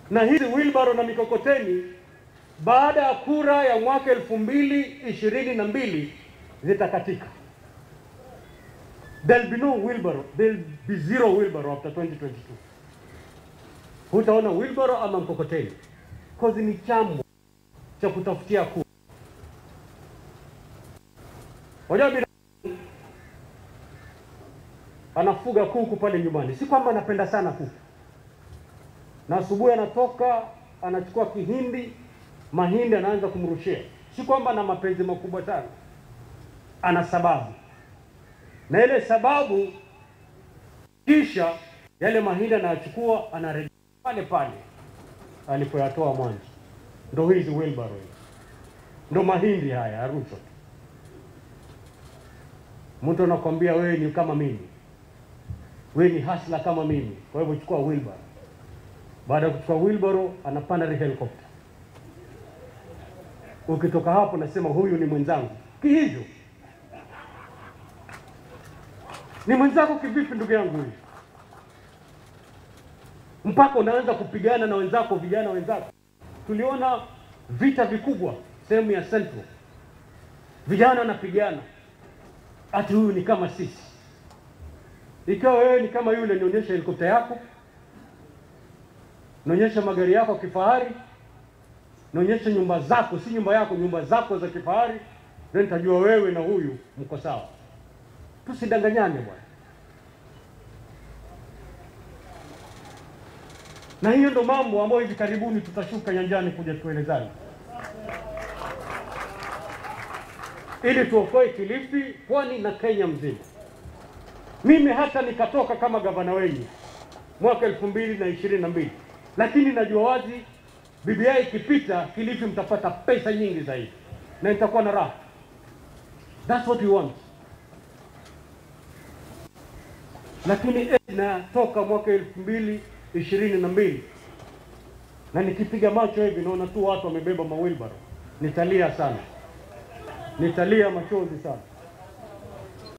na hizi wilbaro na mikokoteni baada ya kura ya mwaka elfu mbili ishirini na mbili zitakatika. There'll be no wheelbarrow. There'll be zero wheelbarrow after 2022. Hutaona wheelbarrow ama mkokoteni, cause ni chambo cha kutafutia kura. Wajua binadamu anafuga kuku pale nyumbani, si kwamba anapenda sana kuku, na asubuhi anatoka anachukua kihindi mahindi anaanza kumrushia, si kwamba ana mapenzi makubwa sana, ana sababu, na ile sababu, kisha yale mahindi anayachukua anarejea pale pale alipoyatoa mwanzo. Ndo hizi wheelbarrow hizi, ndo mahindi haya Arusha. Mtu anakwambia wewe ni kama mimi, wewe ni hasla kama mimi, kwa hivyo chukua wheelbarrow. Baada ya kuchukua wheelbarrow, anapanda ile helicopter. Ukitoka hapo nasema huyu ni mwenzangu. Kihivyo ni mwenzako kivipi, ndugu yangu huyu? Mpaka unaanza kupigana na wenzako, vijana wenzako. Tuliona vita vikubwa sehemu ya Central, vijana wanapigana, ati huyu ni kama sisi. Ikiwa wewe ni kama yule, nionyesha helikopta yako, nionyesha magari yako ya kifahari naonyesha nyumba zako, si nyumba yako, nyumba zako za kifahari, ndio nitajua wewe na huyu mko sawa. Tusidanganyane bwana. Na hiyo ndo mambo ambayo hivi karibuni tutashuka nyanjani kuja tuelezane, ili tuokoe Kilifi, Pwani na Kenya mzima. Mimi hata nikatoka kama gavana wenyu mwaka elfu mbili na ishirini na mbili, lakini najua wazi BBI ikipita Kilifi mtapata pesa nyingi zaidi na nitakuwa na raha. That's what we want. Lakini natoka mwaka elfu mbili ishirini na mbili na nikipiga macho hivi naona tu watu wamebeba mawilbaro, nitalia sana, nitalia machozi sana.